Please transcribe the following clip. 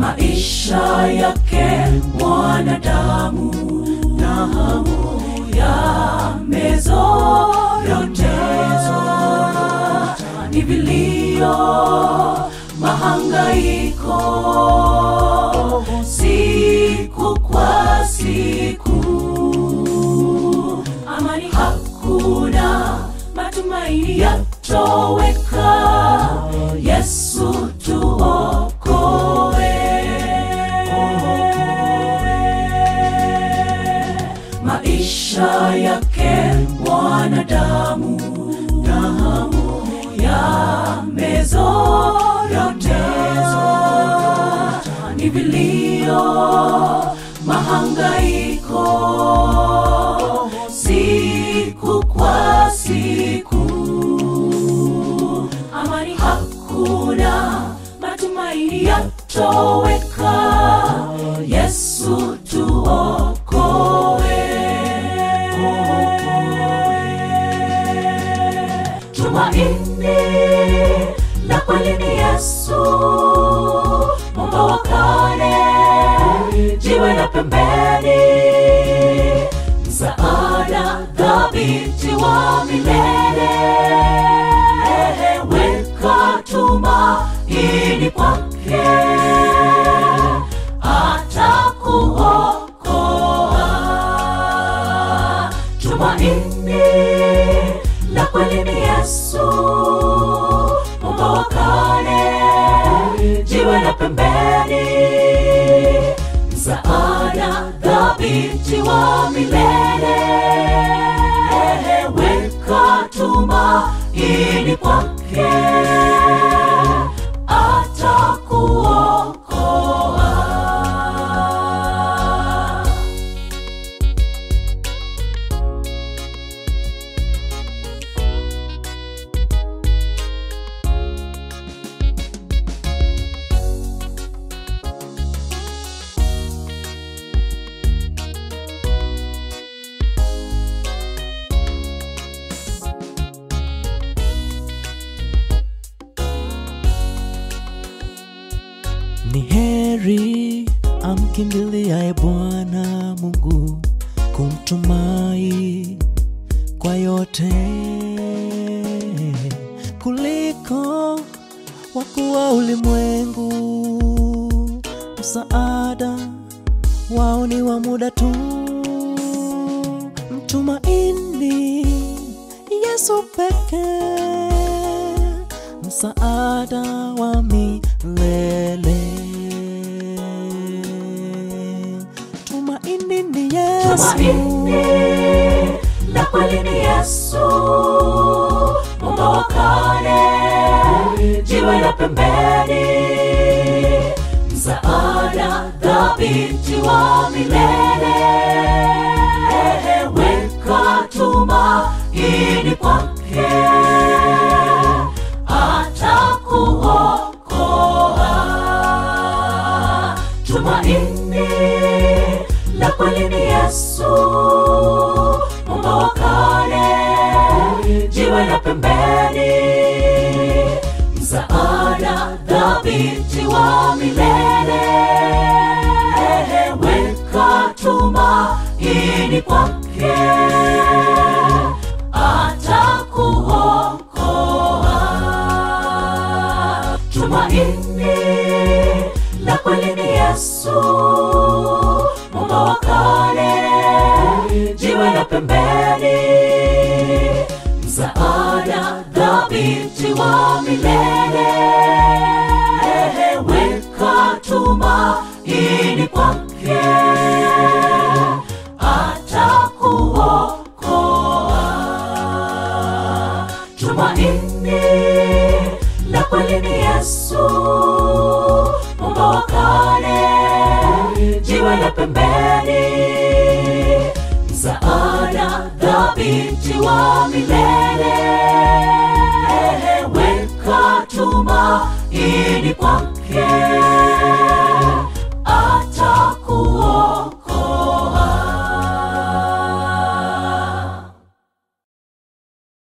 maisha yake mwanadamu damu yamezorotezwa ni vilio mahangaiko siku kwa siku amani hakuna matumaini yatoweka yesu tuokoe maisha yake mwanadamu damu yamezorotezwa ni vilio mahangaiko siku kwa siku amani hakuna matumaini yatoweka yesu tuokoe tumaini la kweli ni yesu mwamba wa kale jiwe la pembeni msaada dhabiti wa milele weka tumaini kwake atakuokoa tumaini la kweli ni yesu mwamba wa kale jiwe la pembeni msaada dhabiti wa milele weka tumaini kwake atakuokoa Ni heri amkimbiliaye Bwana Mungu, kumtumai kwa yote, kuliko wakuu wa ulimwengu. Msaada wao ni wa muda tu, mtumaini Yesu pekee msaada wa milele. Tumaini ni Yesu, tumaini la kweli ni yesu mwamba wa kale jiwe la pembeni msaada dhabiti wa milele weka tumaini kwake atakuokoa tumaini la kweli ni yesu mwamba wa kale jiwe la pembeni msaada dhabiti wa milele weka tumaini kwake atakuokoa tumaini la kweli ni yesu mwamba wa kale jiwe la pembeni msaada dhabiti wa milele weka tumaini kwake atakuokoa tumaini la kweli ni yesu mwamba wa kale jiwe la pembeni msaada dhabiti wa milele weka tumaini kwake